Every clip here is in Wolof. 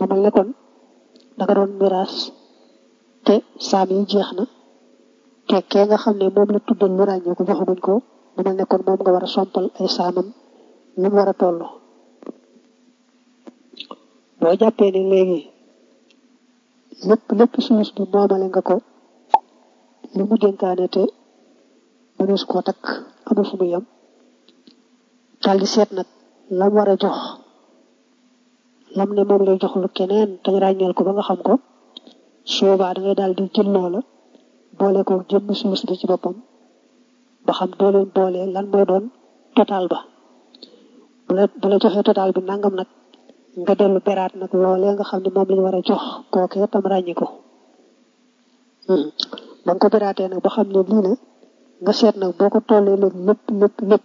mu mel ne kon da nga doon miraas te saam yi jeex na te kee nga xam ne moom la tuddal lu ràññee ko joxaguñ ko mu mel ne kon moom nga war a sompal ay saamam lu mu war a toll boo jàppee ne léegi lépp lépp sulus bi moomale nga ko li mu dénkaane te mënees koo takk amul fu mu yem daal di seet nag lam war a jox lam ne moom lay jox lu keneen te ràññeel ko ba nga xam ko soobaa da ngay daal di jël loola boole ko jëmm sulus bi ci boppam ba xam doo leen boole lan mooy doon total ba bu la bu la joxee total bi nangam nag nga dellu beraat nag loolee nga xam ne moom lañu war a jox kookee tam ràññi ko ba nga ko beraatee nag ba xam ne lii la nga seet nag boo ko tollee léegi lépp lépp lépp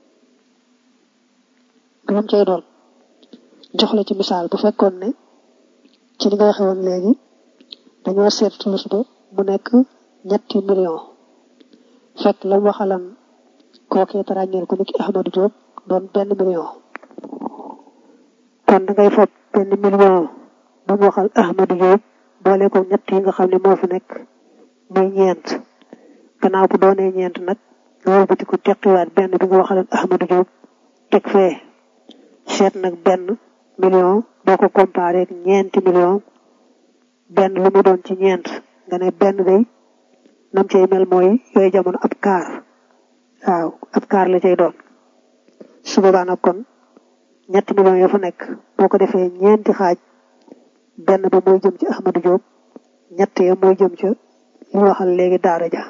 lu cay doon jox la ci misaal bu fekkoon ne ci li nga waxe woon léegi dañoo seet tulus ba mu nekk ñetti million fekk la mu waxalan kookee te ràññeel ko ni ki Ahmadou Diop doon benn million kon da ngay foog benn million ba mu waxal Ahmadou Diop boole ko ñett yi nga xam ne moo fi nekk muy ñeent gannaaw bu doonee ñeent nag nga wëlbati ko teqiwaat benn bi nga waxalan Ahmadou Diop teg fee seet nag benn million boo ko comparé ak ñeenti million benn lu mu doon ci ñeent nga ne benn day nam cay mel mooy yooyu jamono ab kaar waaw ab kaar la cay doon su boobaa nag kon ñetti millions yoo fa nekk boo ko defee ñeenti xaaj benn ba mooy jëm ci Ahmadou Diop ñett ya mooy jëm ca li waxal léegi daara ja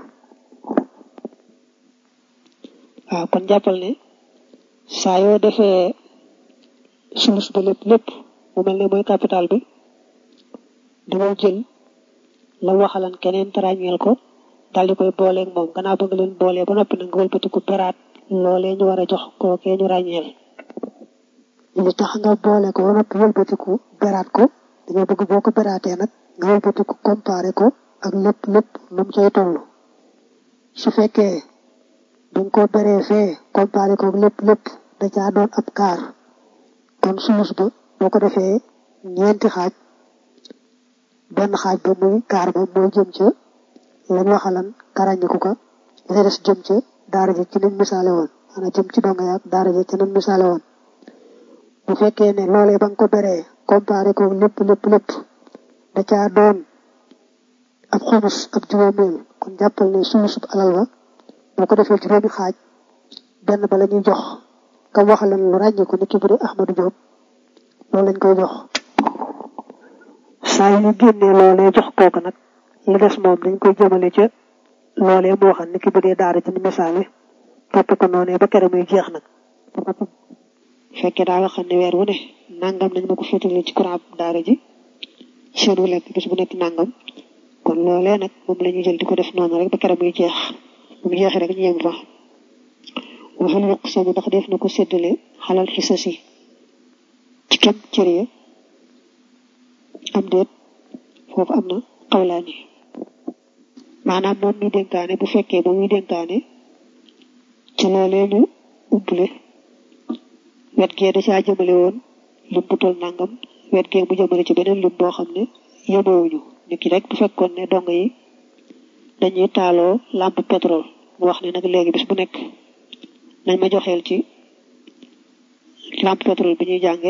waaw kon jàppal ne saa yoo defee sulus ba lépp lépp mu mel ne mooy capital bi dangay jël la waxalan keneen te ràññeel ko daal di koy booleeg moom gannaaw ba nga leen boolee ba noppi nag nga wëlbati ko beraat loolee ñu war a jox kookee ñu ràññeel li tax nga boole ko ba noppi wëlbatiku beraat ko dañoo bëgg boo ko beraatee nag nga wëlbatiku comparé ko ak lépp lépp nu mu cay toll su fekkee dañ ko beree fee comparé ko ak lépp lépp da caa doon ab kaar kon sulus ba boo ko defee ñeenti xaaj benn xaaj ba muy kaar ba mooy jëm ca lañ waxalan karañiku ko dafa des jëm ca daara ja ci nañ misaale woon ana jëm ci donga yaag daara ja ci nañ misaale woon bu fekkee ne loolee ba nga ko beree comparé ko lépp lépp lépp da caa doon ab xumus ab juróomeel kon jàppal ne sulusub alal ba boo ko defee juróomi xaaj benn ba la ñuy jox kam waxalan lu ràññee ko nit ki bu dee Ahmadou Diop loolu lañ koy jox saa yu ñu génnee loolee jox kooku nag li des moom dañ koy jëmale ca loolee moo xam ni ki bu dee daara ci ni misaale topp ko noonee ba kere muy jeex nag fekkee daa nga xam ne weer wu ne nangam nañ ma ko féetale ci courant daara ji seen wu lekk bis bu nekk nangam kon loolee nag moom la ñuy jël di ko def noonu rek ba kere muy jeex bu mu jeexee rek ñu yem fa waxal yokk sama ndax def na ko séddale xalal xisasi ci kem cër ya am déet foofu am na xawlaani maanaam moom mi dénkaane bu fekkee moom mi dénkaane ci loolee ñu umpule wet gee da caa jëmale woon lim bu tol nangam wet gee mu jëmale ci beneen lim boo xam ne yemowuñu nit ki rek bu fekkoon ne dong yi dañuy taaloo lampe pétrole mu wax ne nag léegi bis bu nekk nañ ma joxeel ci lampe pétrole bi ñuy jànge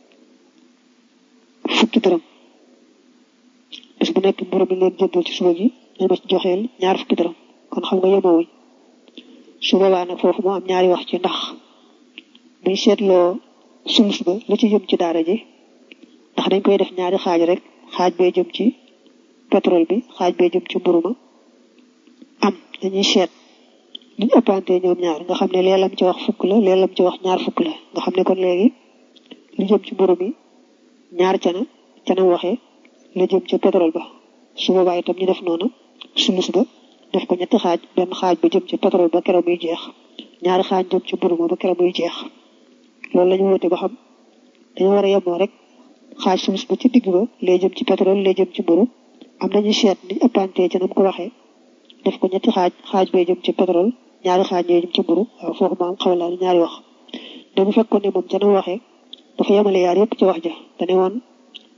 fukki dërëm bis bu nekk mburu mi leen jëndal ci suba gi nañ ma ci joxeel ñaar fukki dërëm kon xam nga yemowuñ su boobaa nag foofu moo am ñaari wax ci ndax buñ seetloo sulus ba la ci jëm ci daara ji ndax dañ koy def ñaari xaaj rek xaaj bee jëm ci pétrole bi xaaj bee jëm ci mburu ma am dañuy seet liñ ëppante ñoom ñaar nga xam ne leelam ci wax fukk la leelam ci wax ñaar fukk la nga xam ne kon léegi li jëm ci mburu mi ñaar cana cana waxee la jëm ca pétrole ba su boobaa itam ñu def noonu sulus ba def ko ñetti xaaj benn xaaj ba jëm ci pétrole ba keroog muy jeex ñaari xaaj jëm ci mburu ma ba keroog muy jeex loolu la ñu woote ba xam dañoo war a yemoo rek xaaj sulus ba ci digg ba lay jëm ci pétrole lay jëm ci mburu am nañu seet ni ëppante ca nam ko waxee def ko ñetti xaaj xaaj bay jëm ci pétrole ñaari xaaj ñooy jëm ci mburu waaw foofu maam xaw laa ñaari wax da bu fekkoon ne moom ca nam waxee dafa yemale yaar yëpp ci wax ja dane woon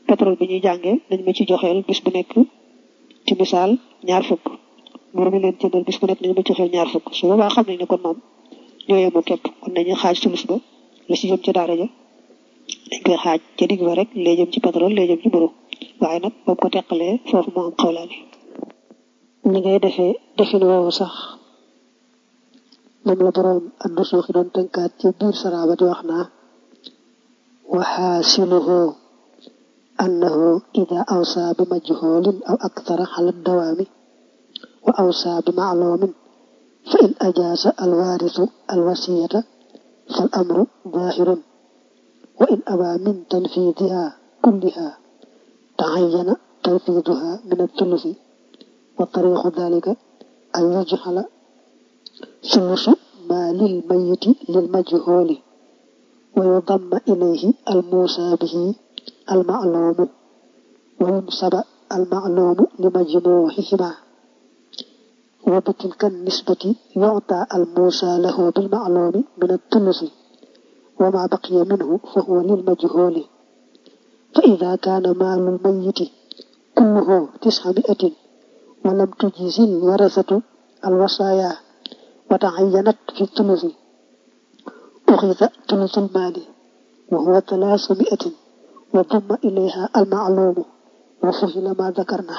pétrole bi ñuy jàngee nañ ma ci joxeel bis bu nekk ci misaal ñaar fukk mbir mi leen jëndal bis bu nekk nañ ma joxeel ñaar fukk su boobaa xam nañ ne kon moom ñoo yemoo képp kon nañu xaaj sulus ba la ci jëm ci daara ja dañ koy xaaj ca digg ba rek lee jëm ci pétrole lee jëm ci mburu waaye nag ba ko teqalee foofu moo am xawlaani ñi ngay defee defin woowu sax moom la boroom addu suuxi doon tënkaat ci biir saraaba di wax naa waxaasiluhu annahu ida awsa bi majhuulin aw akthara ala dawaami wa awsa bi macluumin fa in ajaasa alwaarisu alwasiyata fal amru zaahirun wa in abaa min tanfiidiha kulliha tacayyana tanfiiduha min athulusi wa tariixu dalika an yujxala sulusu maa lil mayiti lil majhuuli wa yudamma ilayhi almuusa bihi almacluumu wa yunsaba almacluumu li majmuuxihima wa bitilka nisbati yucta almuusa lahu bilmacluumi min athulusi wa maa baqiya minhu fa huwa lil majhuuli fa ida kaana maalu lmayiti kulluhu tisca miatin wa lam tujzi lwarasatu alwasaaya wa tacayyanat fi thulusi uxida thulusu lmaali wa huwa talaasu miatin wa dumma ilayha almacluumu wa fuhila ma dakarna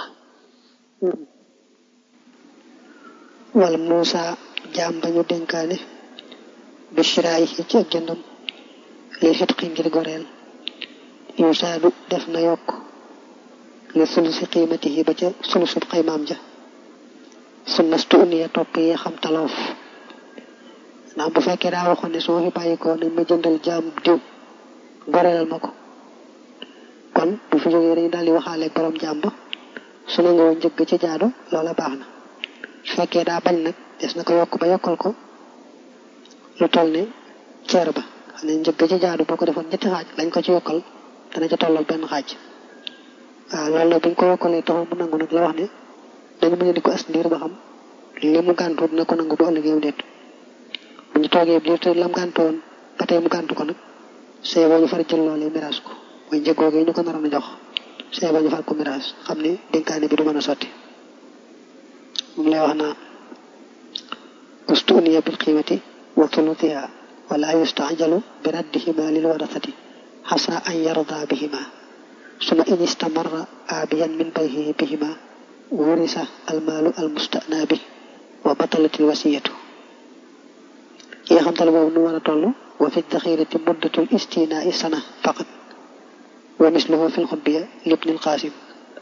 wal muusa jaam bañu dénkaane bi shiraay ci ak jëndam li xitqi ngir goreel yusaadu def na yokk li sulusi qiimatihi ba ca sulusub xaymaam ja su nastu uniya topp yi xam taloof ndax bu fekkee daa waxoon ne su ma fi bàyyi ko nañ ma jëndal jaam diw goreelal ma ko kon bu fi jógee dañu daal di waxaale borom jaam ba su ne nga woon njëgg ci jaadu loola baax na su fekkee daa bañ nag des na ko yokk ba yokkal ko lu toll ne ceer ba xam ne njëgg ci jaadu boo ko defoon ñetti xaaj lañ ko ci yokkal dana ca tollal benn xaaj waaw loolu nag buñ ko yokkalee taxul mu nangu nag la wax ne dañu mën di ko as ndiir ba xam li mu gàntu dina ko nangu bu ëllëgee déet bu ñu toogee biir te lam gàntoon ba tey mu gàntu ko nag see boo ñu far jël loolee miraas ko mooy njëggoogee ñu ko naroon a jox see boo ñu far ko miraas xam ne dénkaane bi du mën a sotti moom lay wax naa ustuniya bil qiimati wa thuluthiha wala yustajalu bi raddihima lil warasati xasa an yarda bihima suma in istamarra abiyan min bayhi bihima wurisa almaalu almustana bi wa batalatil wasiyatu yi nga xam tale boobu nu war a toll wa fi daxirati muddatul istinaa sana faqat wa misluhu fi lxubbiya libnil qaasim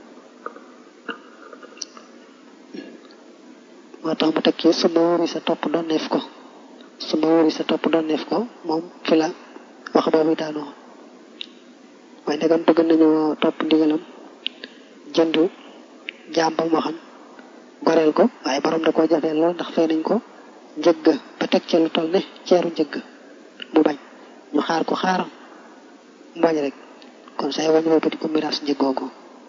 moo tax mu tekki suma wurisa topp donneef ko suma wurisa topp donneef ko moom fi la wax boobu daanoo waaye ndegam bëgg nañoo topp ndigalam jënd jaam ba mu waxan goreel ko waaye borom da koo jafee lool ndax fay nañ ko njëgg ba teg ca lu toll ne ceeru njëgg mu bañ ñu xaar ko xaar mu bañ rek kon say wañu wëppati ko miraas njëggoogu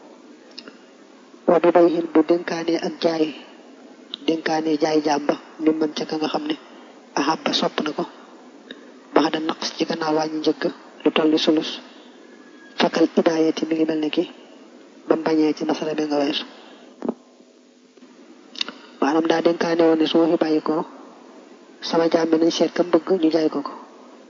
wa bi bay xin bu dénkaane ak jaay dénkaane jaay jaam ba mi mën ca ka nga xam ne ahab ba sopp na ko bax da naqs ci gannaaw wàññi njëgg lu toll ni sulus fakkal idaayati mi ngi mel ne ki ba mu bañee ci masala bi nga weesu maanaam daa dénkaane woon ne su ma fi bàyyi ko sama jaam bi nañ seet kam bëgg ñu jaay ko ko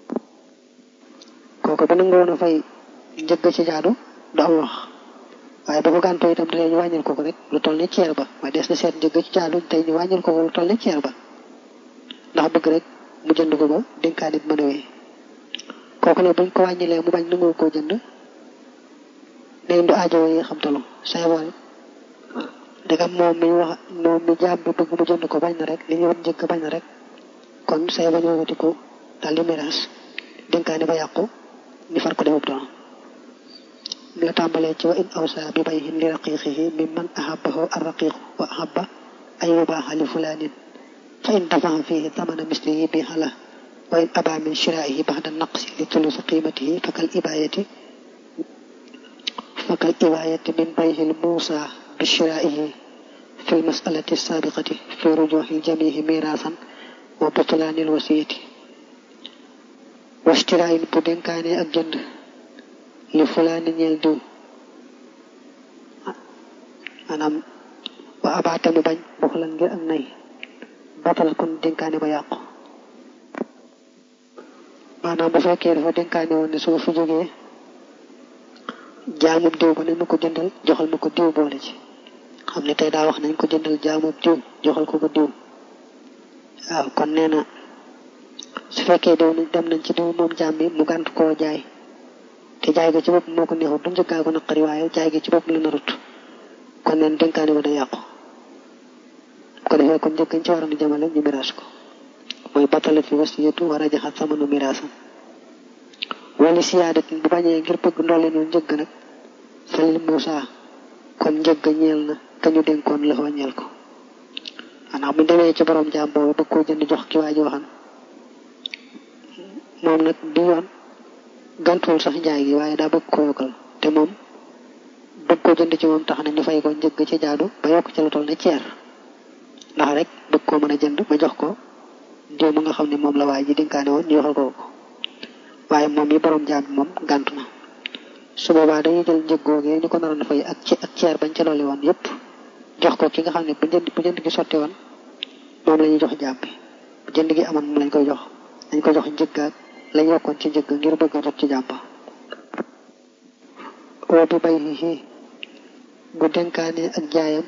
kooku ba nangu woon a fay njëgg ci jaadu du am wax waaye ba ko gàntoo itam tey ñu wàññil ko ko rek lu toll ne ceer ba waaye des na seet njëgg ci jaadu tey ñu wàññil ko ko lu toll ne ceer ba ndax bëgg rek mu jënd ko ba dénkaane bi mën a wéy kooku ne buñ ko wàññilee mu bañ nangu koo jënd léegi du aajo yi xam talu say bool ndegam moom mi wax moom mi jaam bi bëgg mu jënd ko bañ na rek li ñu woon njëkk bañ na rek kon say ba ñoo wati ko daal di miraas dénkaane ba yàqu ñu far ko defub doon mi la tàmbalee ci wa in awsa bi bayhin li raqiqihi min man ahabahu arraqiqu wa ahaba an yubaaxa li fulaanin fa in dafaxa fihi tamana mislihi bi xala wa in aba min shiraihi baxda naqsi li tulusi qimatihi fakal ibayati fakal ibayati min bayhi lmuusa bi shiraihi fi lmasalati sabiqati fi rujuxi ljamihi mirasan wa butlaani lwasiyati wa shtiraayin bu dénkaane ak jënd li fulaani ñeel diw maanaam wa abaate mu bañ bokk lan ngir ak nay batala kon dénkaane ba yàqu maanaam bu fekkee dafa dénkaane woon ne su ma fi jógee jaamub diw ba nañ ma ko jëndal joxal ma ko diw boole ci xam ne tey daa wax nañ ko jëndal jaamub diw joxal ko ko diw waaw kon nee na su fekkee diw dem nañ ci diw moom jaam bi mu gànt koo jaay te jaay ga ci bopp moo ko neexut du njëkkaa ko naqari waaye jaay ga ci bopp la narut kon neen dénkaane ba day yàqu ko defee kon njëkkañ ci waroon a jamale ñu miraas ko mooy batala fi wasiyatu war a jaxat samanu miraasam wala siyaadatin bu bañee ngir bëgg ndolle noonu njëgg nag falil Muusa kon njëgg ñeel na kañu dénkoon la fa ñeel ko maanaam bu demee ci borom jaam boobu bëgg koo jënd jox ki waa ji waxan moom nag di yoon gantuwul sax njaay gi waaye daa bëgg ko yokkal te moom bëgg ko jënd ci moom tax na ñu fay ko njëgg ci jaadu ba yokk ci lu toll ne ceer ndax rek bëgg koo mën a jënd ma jox ko diw ma nga xam ne moom la waay ji dénkaane woon ñu yoxal ko ko waaye moom yi borom jaam bi moom gàntu na su boobaa dañuy jël njëg googee ñu ko naroon a fay ak ci ak ceer bañ ca dolli woon yépp jox ko ki nga xam ne bu jënd bu jënd gi sotti woon moom la ñuy jox jaam bi bu jënd gi amoon moom lañ koy jox dañ ko jox njëggaat lañ yokkoon ci njëgg ngir bëgg a jot ci jàmba woo bi bay xii bu dénkaane ak jaayam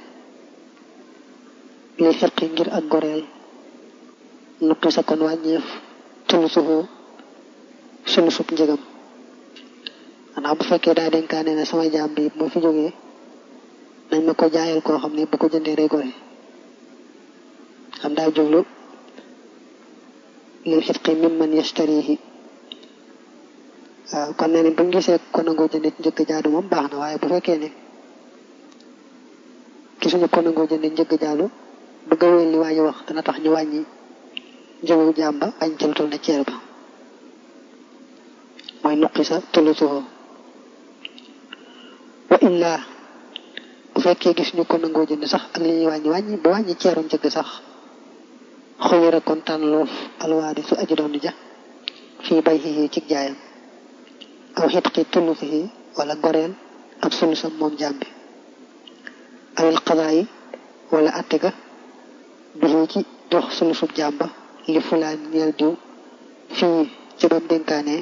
li xirqi ngir ak goreel nuqi sa kon wàññeef tulu sufu sulu sub njëgam xanaa bu fekkee daa dénkaane ne sama jaam bi moo fi jógee nañ ma ko jaayal koo xam ne bu ko jëndee day gore xam daa jublu lil xitqi min man yashtarihi waaw kon nee ni bu ñu gisee ko nangoo jënd njëkk jaadu moom baax na waaye bu fekkee ne gisuñu ko nangoo jënd njëkk jaadu bëgg a wéy li waa ji wax dana tax ñu wàññi njëgu jaam ba añ ci lu toll ne ceer ba mooy nuqi sa tullu suufoo wa illaa bu fekkee gis ñu ko nangoo jënd sax ak li ñuy wàññi wàññi ba wàññi ceeru njëkk sax xuyira kon tànn loof alwaadi su aji doon ja fii bay xii ci jaayam aw xitqi tullu fii wala goreel ak sulusam moom jaam bi awil xadaa yi wala atte ga bi ci dox sulusub jaam ba li fulaan ñeel diw fii ci bam dénkaane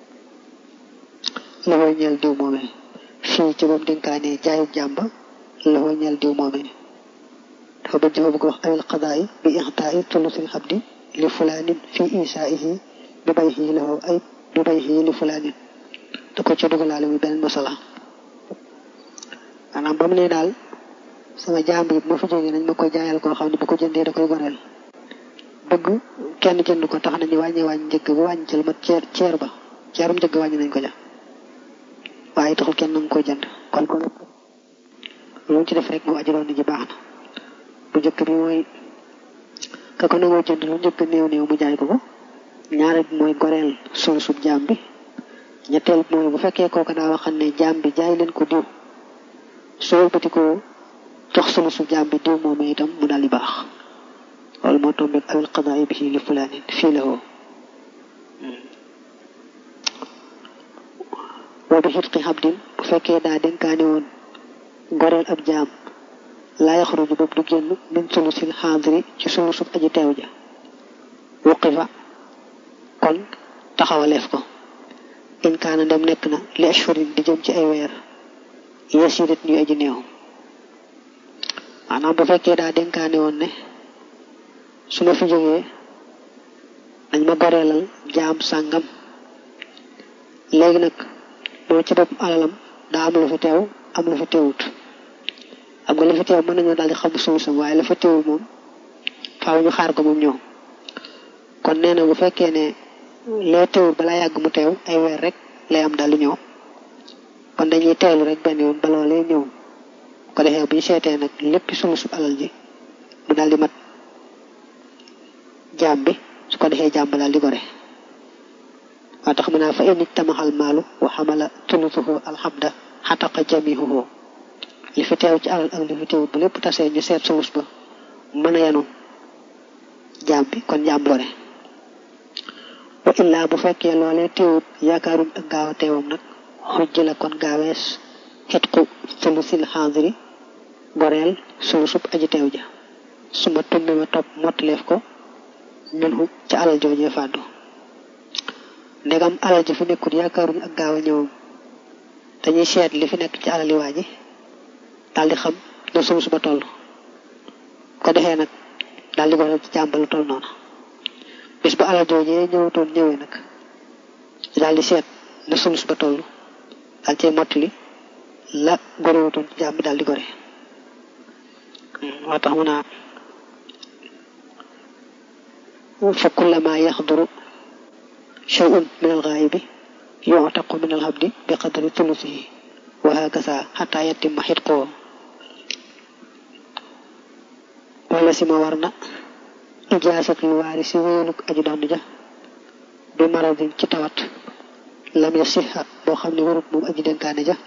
la koy ñeel diw moomee fii ci bam dénkaane jaayub jaam ba la koy ñeel diw moomee dafa bëgg dafa bëgg wax awil qadaay bi ixtaayi tulusil xabdi li fulaanin fi isaihi bi bay xii la ay bi bay xii li fulaanin da ko ca dugalaale muy beneen masala maanaam ba mu ne daal sama jaam bi ma fi jógee nañ ma koy jaayal koo xam ne bu ko jëndee da koy goreel bëgg kenn jënd ko tax nañu wàññi wàññi njëgg ba wàññi ci lu mat ceer ceer ba ceerum njëgg wàññi nañ ko ja waaye taxul kenn nangu koy jënd kon kon lu ci def rek mu ajuroon ni ji baax na bu njëkk bi mooy ka ko nangoo jënd lu njëkk néew néew mu jaay ko ko ñaareel bi mooy goreel sol sub jaam bi ñetteel bi mooy bu fekkee kooku daa waxal ne jaam bi jaay leen ko diw soo bëti ko jox solu sub jaam bi diw moom itam mu daal di baax loolu moo tombeeg awil qadaa bi li fulaanin fii la woo boo bi xitqi xabdin bu fekkee daa dénkaane woon goreel ab jaam laa yaxruju boobu du génn min sulusil xaadiri ci sulusub aji teew ja wuqifa kon taxawaleef ko in kaana dem nekk na li ashhurin di jëm ci ay weer yasirit ñuy aji néew maanaam bu fekkee daa dénkaane woon ne su ma fi jógee dañ ma goreelal jaam sàngam léegi nag moom ci bopp alalam daa am lu fi teew am lu fi teewut xam nga la fi teew mën nañoo daal di xam suusam waaye la fa teewul moom faaw ñu xaar ko moom ñëw kon nee na bu fekkee ne lee teewul balaa yàgg mu teew ay weer rek lay am daal di ñëw kon dañuy teewlu rek benn yoon ba loolee ñëw ko defee bu ñu seetee nag lépp sulusu alal ji mu daal di mat jaam bi su ko defee jaam ba daal di gore waa tax mu naa fa in ijtamaxal maalu wa xamala tulusuhu alxamda xataqa jamihuhu li fi teew ci alal ak li fi teewut bu lépp tasee ñu seet sulus ba mën a yanu jaam bi kon jaam gore wa illaa bu fekkee loolee teewut yaakaaruñ ak gaaw a teewam nag xujj la kon gaawees xetqu sulusil xaadiri goreel sulu sub aji teew ja suma tumbi ma topp mottaleef ko minhu ca alal joojee fàddu ndegam alal ji fi nekkut yaakaaruñu ak gaaw a ñëwam dañuy seet li fi nekk ci alali waa ji daal di xam ne sulus ba toll ko defee nag daal di ko ci jàmbalu toll noonu bis bu alal joojee ñëwatoon ñëwee nag daal di seet ne sulus ba toll daal cee mottali la gorewutoon ci jàmm daal di gore moo tax mu naa fa kullama yaxduru shay'un min al-ghaibi yu'taqu min al-habdi bi qadri thuluthihi wa hakaza hatta yatimma hitquhu wala si ma war na ijaasatul waarisi wéeluk aji doon ja bi maradin ci tawat lam ya siha boo xam ne warut moom aji dénkaane ja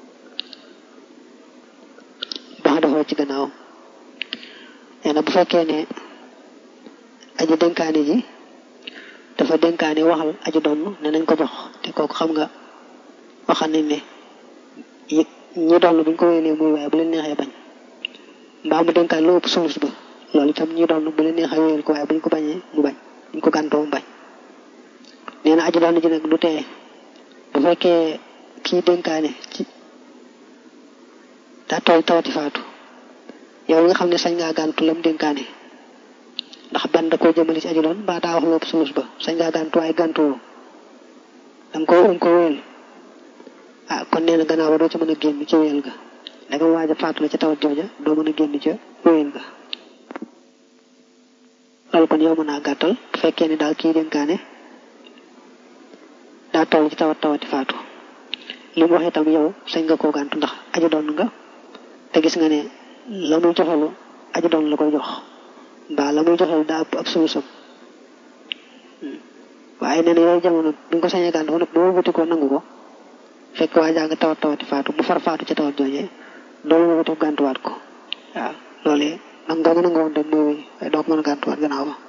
bax dafoo ci gannaaw nee na bu fekkee ne aji dénkaane ji dafa dénkaane waxal aji doon ne nañ ko jox te kooku xam nga waxal nañ ne ñi doon buñ ko wéelee muy waaye bu leen neexee bañ mbaa mu dénkaan lu ëpp sulus ba loolu itam ñi doon bu leen neexee wéyal ko waaye buñ ko bañee mu bañ buñ ko gàntoo mu bañ nee na aji doon ji nag du tee bu fekkee kii dénkaane ci daa toll tawati faatu yow nga xam ne sañ ngaa gàntu lam dénkaane ndax benn da koo jëmali ci aji doon mbaa daa wax lu ëpp sulus ba sañ ngaa gàntu waaye gàntuwoo danga ko um ko wéyal ah kon nee na gannaaw ba doo ca mën a génn ci wéyal ga danga waaj a faatu la ca tawat jooja doo mën a génn ca wéyal ga loolu kon yow mën naa gàttal bu fekkee ne daal kii dénkaane daa toll ci tawat tawati faatu li mu wax itam yow sañ nga koo gàntu ndax aji doon nga te gis nga ne la muy joxelu aji doon la koy jox mbaa la muy joxelu daa ëpp ab sulusam waaye nee na yooyu jamono bi nga ko sañee gàntu ba nag boo wuti ko nangu ko fekk waa jaa nga tawat tawati faatu mu far faatu ca tawat joojee doolu nga wuti gàntuwaat ko waaw loolee nag nga mën a ngoon rek mooy wéy waaye doo ko mën a gàntuwaat gannaaw ba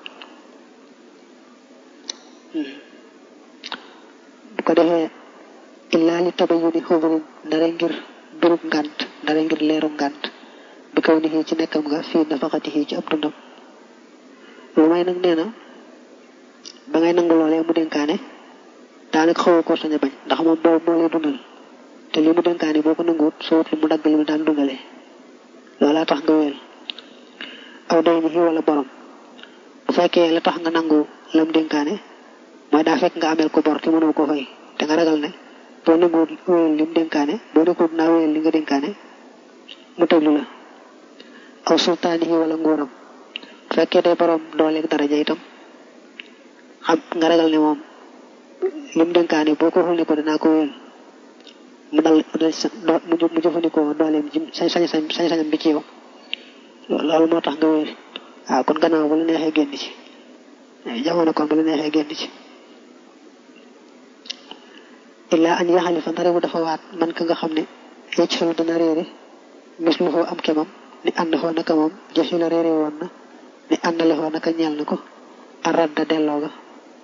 bu ko defee illaa li tabayuni xubrin dara ngir durub ngànt dara ngir leerum ngànt bi kaw ni ci nekkam nga fii nafaqatihi ci ab dundam lu may nag nee na ba ngay nangu loolee mu dénkaane daanaka xaw ko sañ a bañ ndax moom boobu moo lay dundal te li mu dénkaane boo ko nanguwut soo wut li mu dagg li mu daan dundalee loolaa tax nga wéel aw day ni wala borom bu fekkee la tax nga nangu lam dénkaane mooy daa fekk nga ameel ko bor te mënoo ko fay te nga ragal ne boo nanguwut wéyal li mu dénkaane boo nekkul naa wéyal li nga dénkaane mu tëglu la aw sultaani yi wala nguuram bu fekkee day borom dooleeg daraja itam xam nga ragal ne moom li mu dénkaane boo ko waxul ne ko dinaa ko wéyal mu dal mu mu jëfandikoo dooleem ji sañ sañ sañ sañam bi ci yow loolu moo tax nga wéyal waaw kon gannaaw ba la neexee génn ci jamono kon ba la neexee génn ci illaa an yaxali fa ndare bu dafa waat man ka nga xam ne yecc xelu dana réere mis lu foo am kemam ni ànd foo naka moom jëfi la réere woon na ni ànd la foo naka ñeel na ko aradda delloo ga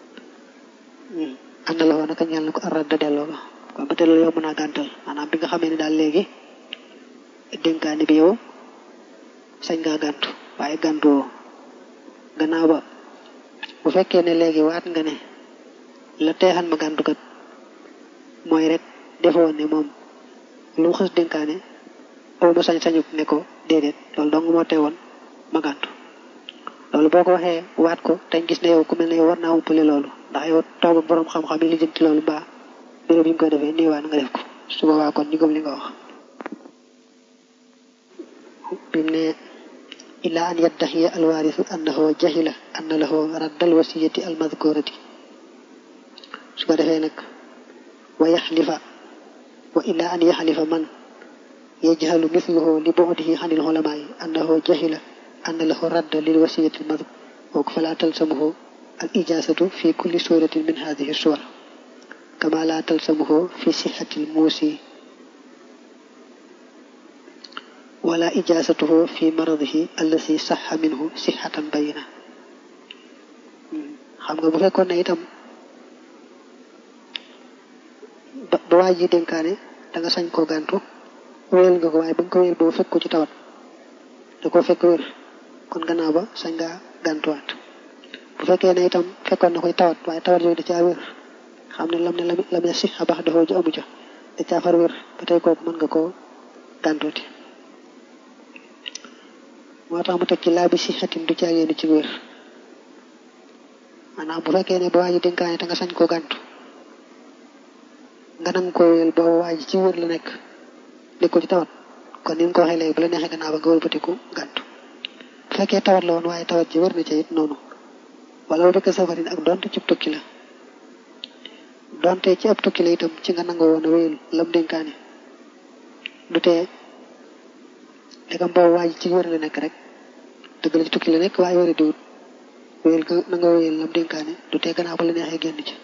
ànd la foo naka ñeel na ko aradda delloo ga kon ba te loolu yow mën a gàntal maanaam bi nga xamee ne daal léegi dénkaani bi yow sañ ngaa gàntu waaye gàntu woo gannaaw ba bu fekkee ne léegi waat nga ne la teexan ma gàntu kat mooy rek defoo ne moom lu mu xës dénkaane aw ma sañ-sañu ne ko déedéet loolu dong moo teewoon ma gàntu loolu boo ko waxee waat ko te gis ne yow ku mel ne yow war naa umpale loolu ndax yow toog ak borom xam-xam yi li jëm ci loolu mbaa béré bi nga ko defee nii waa nga def ko su boobaa kon ñu gëm li nga wax bim ne illaa an yaddaxiya alwaarisu annahu jahila anna lahu raddal wasiyati almadkurati su ko defee nag wa yaxlifa wa illaa an yaxlifa man yajhalu mithluhu li bu'dihi anil ulamaai annahu jahila anna lahu radda lil wasiyati almadkur kooku falaa talsamuhu al ijaasatu fi kulli suratin min hadihi suwar kama laa talsamuhu fi sixati almuusi wala ijaasatuhu fi maradihi allasi saxa minhu sixatan bayina xam nga bu fekkoon ne itam ba waa ji dénkaane da nga sañ koo gàntu wéyal nga ko waaye ba nga ko wéyal boobu fekk ko ci tawat da ko fekk wér kon gannaaw ba sañ ngaa gàntuwaat bu fekkee ne itam fekkoon na koy tawat waaye tawat yooyu da caa wér xam ne lam ne lam lam si xabax dafa ju amu ca da caa far wér ba tey kooku mën nga koo gàntuuti moo tax mu teg ci laa bi si xatim du caa yéen ci wér maanaam bu fekkee ne ba waa ji dénkaane te nga sañ koo gàntu nga nang ko wéyal ba waa ji ci wér la nekk nekkul ci tawat kon ni nga ko waxee léegi bu la neexee gannaaw ba nga wëlbatiku gàntu bu fekkee tawat la woon waaye tawat ji wér na ca it noonu wala bu fekkee safarin ak donte ci tukki la donte ci ab tukki la itam ci nga nangoo woon a wéyal lam dénkaane du tee ndegam boobu waa ji ci wér la nekk rek dëgg la ci tukki la nekk waaye wér diwut wéyal nga nanga wéyal lam dénkaane du tee gannaaw ba la neexee génn ci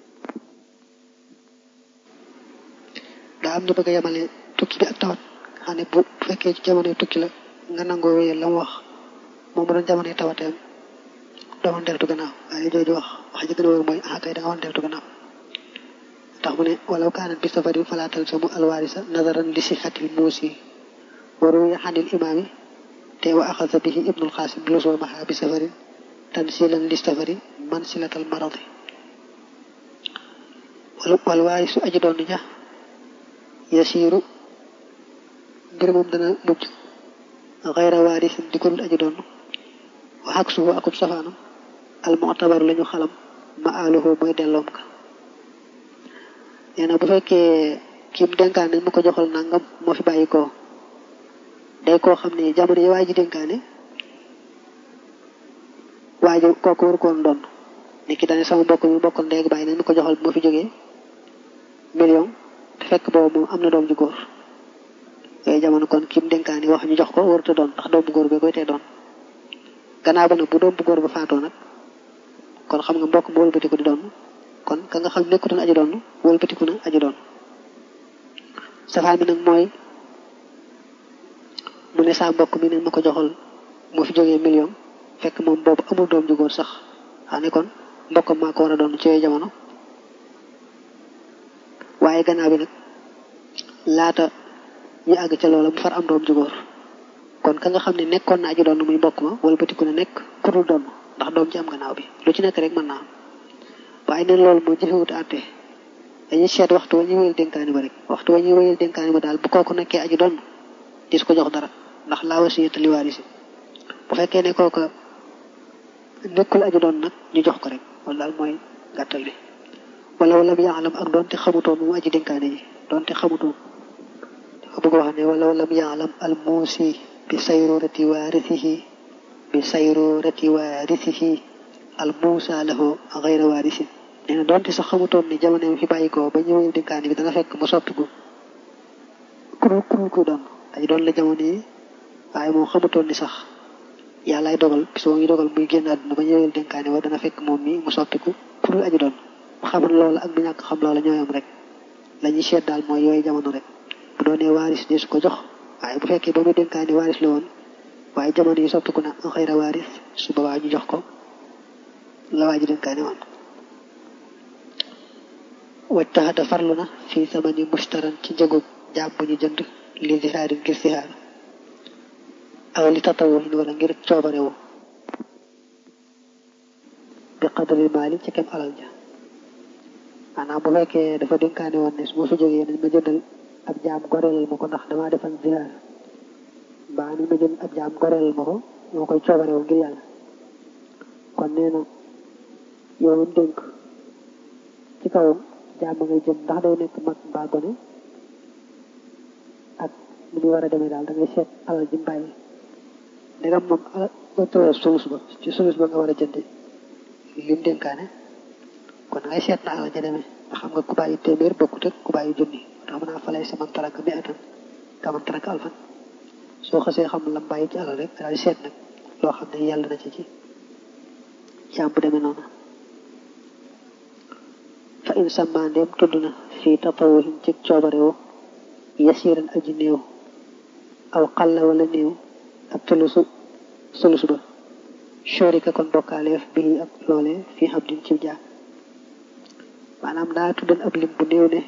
daa am ñu bëgg a yemale tukki bi ak tawat xam ne bu fekkee ci jamonoy tukki la nga nangoo wéyal la mu wax moom mu doon jamonoy tawateem doo mën deltu gannaaw waaye jooju wax wax ji gën a wér mooy ah kay da nga mën deltu gannaaw tax mu ne walaw kaanat bi safarin falaa talzamu alwaarisa nazaran li sixatil muusi wa ruwiya xanil imaami te wa axasa bihi ibnul xaasim lusumaha bi safarin tansilan li safari mansilatal maradi wal waarisu aji doon ja yasiiru mbir moom dana mujj xayra waarisin di ko dul aji doon wa ak suhu akub safaanam al mu'tabaru lañu xalam ma aluhu mooy delloom ka nee na bu fekkee kim dénkaane mu ko joxal nangam moo fi bàyyi ko day koo xam ne jamono yi waa ji dénkaane waa ji kooku waru koon doon ni ki dane sama mbokk mi bokkal ndeeg bàyyi nañ mu ko joxal moo fi jógee million te fekk boobu moom am na doom ju góor yooyu jamono kon kim dénkaane wax ñu jox ko waruta doon ndax doom bu góor bi koy tee doon gannaaw ba nag bu doom bu góor ba faatoo nag kon xam nga mbokk mu wëlbatiku di doon kon ka nga xam nekkutoon aji doon wëlbatiku na aji doon safaan bi nag mooy mu ne saa mbokk mi ne ma ko joxal moo fi jógee million fekk moom boobu amul doom ju góor sax xam ne kon mbokkam maa ko war a doon ci yooyu jamono waaye gannaaw bi nag laata ñu àgg ca loola mu far am doom ju góor kon ka nga xam ne nekkoon na aji doon muy mbokk ma wëlbatiku na nekk ku dul doon ndax doom ci am gannaaw bi lu ci nekk rek mën naa am waaye neen loolu moo jëfewut àtte dañuy seet waxtu wa ñuy wéyal dénkaani ba rek waxtu wa ñuy wéyal dénkaani ba daal bu kooku nekkee aji doon dis ko jox dara ndax laa wasiyata li waarisi bu fekkee ne kooka nekkul aji doon nag ñu jox ko rek loolu daal mooy gàttal bi wala wala mu yaalam ak doonte xamutoon mu aji dénkaani ji doonte xamutoon dafa bëgg wax ne wala wala mu yaalam al muusi bi sayrurati waarisihi bi sayrurati waarisihi al muusa lahu gayra waarisin nee na doonte sax xamutoon ni jamono fi bàyyi ko ba ñëwee dénkaani bi dana fekk mu soppiku kurul kurul ku doon ay doon la jamono yi waaye moom xamutoon ni sax yàllaay dogal bis boo ngi dogal muy génn àdduna ba ñëwee dénkaani ba dana fekk moom mi mu soppiku kurul aji doon bu xaman loola ak bu ñàkk xam loola ñooyam rek la ñuy seet daal mooy yooyu jamono rek bu doonee waaris di su ko jox waaye bu fekkee ba muy dénkaani waaris la woon waaye jamono yi soppiku na xëyra waaris su boobaa ñu jox ko la waa ji dénkaani woon wajtaxata farlu na fii samani mustaran ci njëgub jaam bu ñu jënd li zihaari ngir zihaar aw li tatawuhin wala ngir coobarewu bi qadri maali ci kem alal ja maanaam bu fekkee dafa dénkaane woon ne su ma fi jógee nañ ma jëndal ab jaam goreelal ma ko ndax damaa defan zihaar mbaa nañ ma jënd ab jaam goreelal ma ko moo koy coobarewu ngir yàlla kon nee na yow dénk ci kawam jaam ngay jënd ndax day nekk mag mbaa gone ak ni muy war a demee daal da ngay seet alal ji mbàyyi ndegam moom alal ba tawee sulus ba ci sulus ba nga war a jëndi lim dénkaane kon da ngay seet na alal ja demee nga xam nga ku bàyyi téeméer bokkut ak ku bàyyi junni tax mën naa falay sa man taraka mi atan ka man taraka alfan soo xasee xam lam bàyyi ci alal rek daal seet nag loo xam ne yàlla na ci ci jaam bu demee noonu fa in sàmmaa ndeem tudd na fii tatawuhin ci coobarewu yasiran aji néew aw xalla wala néew ak tulusu sulus ba shorika kon bokkaaleef bii ak loole fii xam din ci jaam maanaam daa tuddan ab lim bu néew ne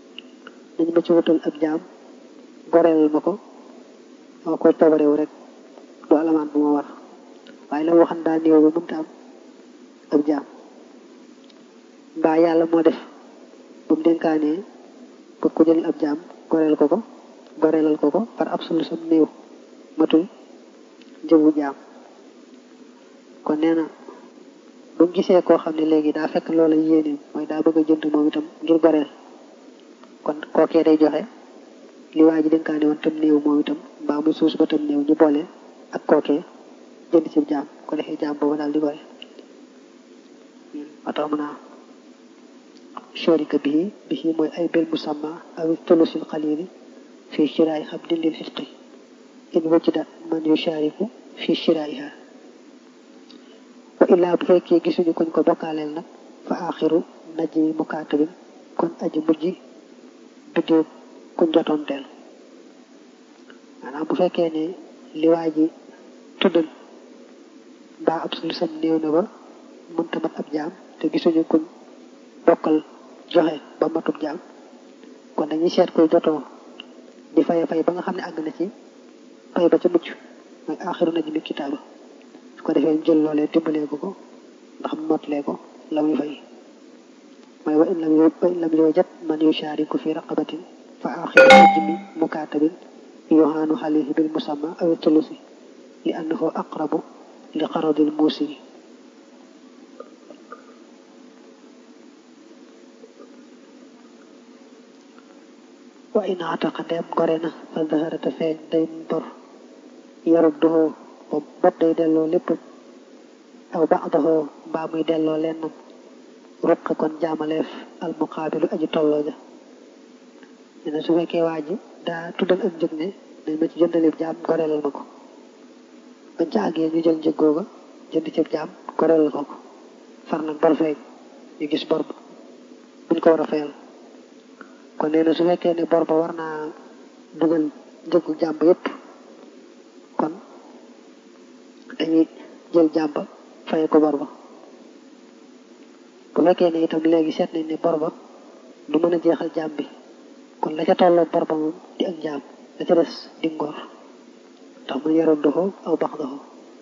nañ ma ci wutal ab jaam goreel ma ko moo koy coobarewu rek alamaan bu ma war waaye la waxan daa néew ba mënta am ab jaam mbaa yàlla moo def ba mu dénkaanee bëgg ko jël ab jaam goreel ko ko goreelal ko ko par ab sulu sam néew matul njëgu jaam kon nee na bu mu gisee koo xam ne léegi daa fekk loola yéeneem mooy daa bëgg a jënd moom itam ngir goreel kon kookee day joxe li waa ji dénkaane woon tam néew moom itam mbaa muy suus ba tam néew ñu boole ak kookee jënd ci jaam ko defee jaam boobu daal di gore moo tax mën a sharika bihi bihi mooy ay bil musamma aw tulusil xalili fi shiraay xabdin lil xitqi in wajida man yushariku fi shiraiha wa illaa bu fekkee gisuñu kuñ ko bokkaaleel nag fa axiru najji mukaatabin kon aji mujj biddee kuñ jotoonteel maanaam bu fekkee ne li waa ji tuddal mbaa ab sulu sam néew na ba mënta mat ab jaam te gisuñu kuñ bokkal joxe ba matub jaam kon dañuy seet koy jotoo di fay fay ba nga xam ne àgg na ci fay ba ca mucc mooy aaxiru na ji mi kitaaba su ko defee jël loolee dimbalee ko ko ndax mu motlee ko la muy fay mooy wa in lam wa in lam yujad man yushariku fi raqabatin fa aaxiru najmi mukaatabin yohaanu xalihi bil musamma aw tulusi li annahu aqrabu li qaradil muusi wa in ataqa ndeem gore na fa zaharata feeñ day bor yarudduhu bopp day delloo lépp aw ba'dahu mbaa muy delloo lennam ruq kon jaamaleef al muqaabilu aji tolloo ja nee na su fekkee waa ji daa tuddal ak njëg ne dañ ma ci jëndalib jaam goreelal ma ko bañ ca àggee ñu jël njëg googa jënd ci jaam goreelal ko ko far nag bor feeñ ñu gis bor ba buñ ko war a fayal kon nee na su fekkee ne bor ba war naa dugal njëgu jàmb yépp kon dañuy jël jàmb faye ko bor ba bu fekkee ne itam léegi seet nañ ne bor ba du mën a jeexal jaam bi kon la ca tolloo bor ba moom di ak jaam la ca des di ngor tax mu yaroon doxo aw bax doxo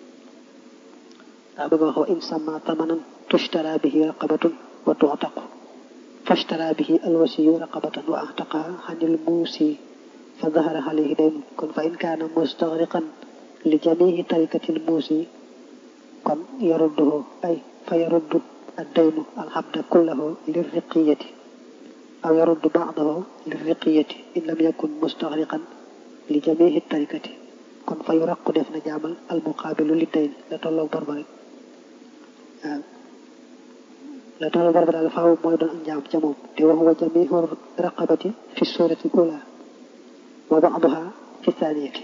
daa bëgg wax wa in sama tamanan tushtara bihi raqabatun wa tu'taqu fashtara bihi alwasiyu raqabatan wa a'taqaha anil muusi fa dahara alayhi dayn kon fa in kaana mustaghriqan li jami'i tarikatil muusi kon yarudduhu ay fa yaruddu addaynu alxabda kullahu lirriqiyati aw yaruddu ba'dahu lirriqiyati in lam yakun mustaghriqan li jami'i tarikati kon fa yuraqu def na jaamal almuqaabilu li dayn la tolloog bor ba rek waaw la tolloog bor ba daal faaw mooy doon ak njaam ca moom te wa huwa jami'u raqabati fi surati ula wa ba'daha fi thaniyati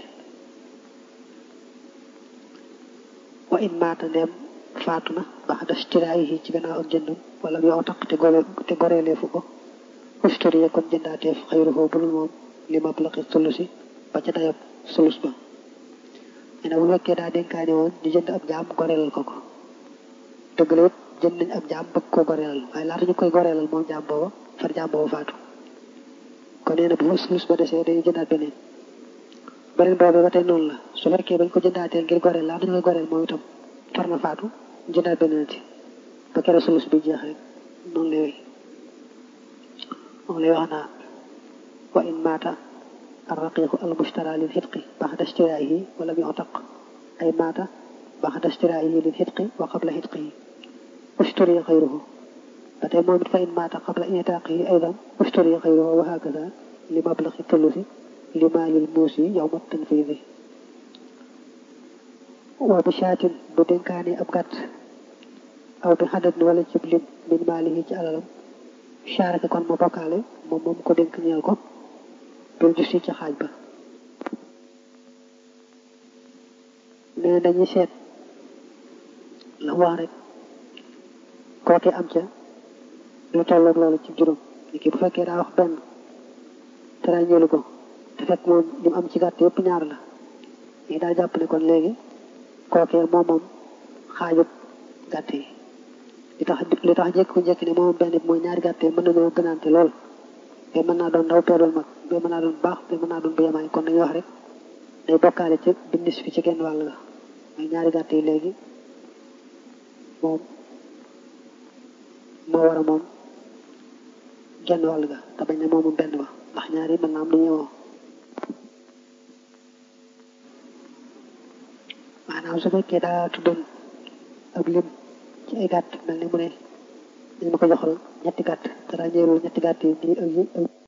wa in maata ndeem faatu na baxda shtiraayihi ci gannaaw ak jëndam wala yow taq te gore te goreeleefu ko ushturiya kon jëndaateef xayruhu bulul moom li mablaqi sulusi ba ca dayab sulus ba nee na bu fekkee daa dénkaane woon ñu jënd ab jaam goreelal ko ko dëgg la jënd nañ ab jaam bëgg koo goreelal waaye laata ñu koy goreelal moom jaam booba far jaam booba faatu kon nee na bu fa sulus ba desee dañuy jëndaat beneen beneen boobu ba tey noonu la su fekkee bañ ko jëndaatee ngir goreel laata ñu koy goreel moom itam far na faatu jëndaat beneen ci ba kere sulus bi jeex rek noonu lay moom lay wax naa wa in maata arraqiqu almushtara lil xitqi baxda ishtiraayihi wala bi otaq ay maata baxda ishtiraayihi lil xitqi wa qabla xitqihi ushturiya xayruhu ba tey moom it fa in maata qabla itaaqihi aydan ushturiya xayruhu wa hakada li mablaxi tulusi li maalil muusi yawma tanfiidi wa bi shaatin bu dénkaane ab gàtt aw bi xadat wala cib lim min maalihi ci alalam charaka kon ma bokkaale moom moom ko dénk ñeel ko bil jusi ci xaaj ba nee dañuy seet la wax rek kooke am ca lu tolloog loolu ci juróom ni ki bu fekkee daa wax benn te ràññeelu ko te fekk moom li mu am ci gàtt yëpp ñaar la yi daa jàpp ne kon léegi kookee moom moom xaajut gàtt yi li tax li tax jekku njëkk ne moom benn bi mooy ñaari gàtt yi mën nañoo gënaante lool te mën naa doon ndaw te doon mag te mën naa doon baax te mën naa doon bu yemaay kon dañuy wax rek day bokkaale ci bindis fi ci genn wàll ga mooy ñaari gàtt yi léegi moom moo war a moom genn wàll ga te bañ ne moomu benn ba ndax ñaari mën naa am du ñëwoo maanaam su fekkee daa tuddoon ab lim ci ay gàtt mel ni mu ne dañ ma ko joxal ñetti gàtt te daa ñëwul ñetti gàtt yi nii ak